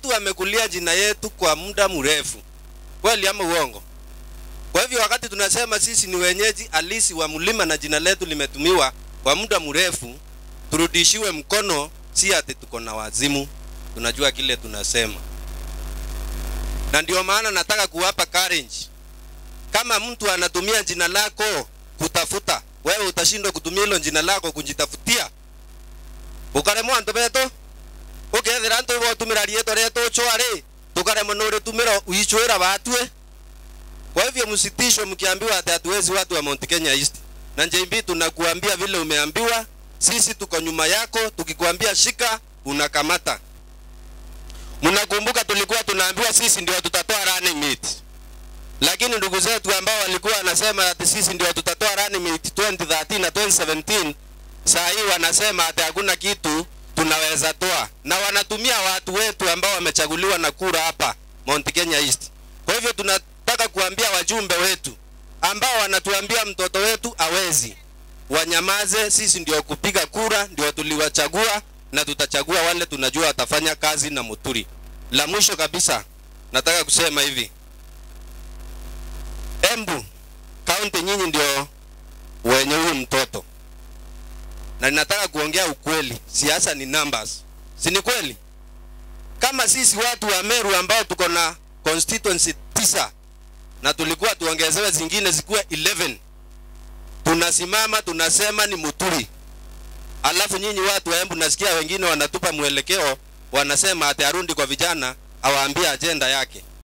watu wamekulia jina yetu kwa muda mrefu, kweli ama uongo? Kwa hivyo wakati tunasema sisi ni wenyeji halisi wa mlima na jina letu limetumiwa kwa muda mrefu, turudishiwe mkono, si ati tuko na wazimu, tunajua kile tunasema. Na ndio maana nataka kuwapa courage. Kama mtu anatumia jina lako kutafuta, wewe utashindwa kutumia hilo jina lako kujitafutia. Ukaremwa antu beto ukethira antu botumira rieto rieto chware tukaremwa nuri tumira uichwira batwe kwa hivyo msitishwe mkiambiwa ati hatuwezi watu wa Mount Kenya East. Na JB tunakuambia vile umeambiwa, sisi tuko nyuma yako, tukikwambia shika unakamata. Mnakumbuka tulikuwa tunaambiwa sisi ndio tutatoa running mate. Lakini ndugu zetu ambao walikuwa wanasema ati sisi ndio tutatoa running mate 2013 na 2017 saa hii wanasema ati hakuna kitu tunaweza toa, na wanatumia watu wetu ambao wamechaguliwa na kura hapa Mount Kenya East. Kwa hivyo tunataka kuambia wajumbe wetu ambao wanatuambia mtoto wetu awezi, wanyamaze. Sisi ndio kupiga kura, ndio tuliwachagua na tutachagua wale tunajua watafanya kazi na Muturi. La mwisho kabisa, nataka kusema hivi, Embu kaunti, nyinyi ndio wenye huyu mtoto, na ninataka kuongea ukweli. Siasa ni numbers, si ni kweli? Kama sisi watu wa Meru ambao tuko na constituency tisa na tulikuwa tuongezewe zingine zikuwe 11 tunasimama tunasema ni Muturi, alafu nyinyi watu wa Embu nasikia wengine wanatupa mwelekeo, wanasema ati arundi kwa vijana awaambie ajenda yake.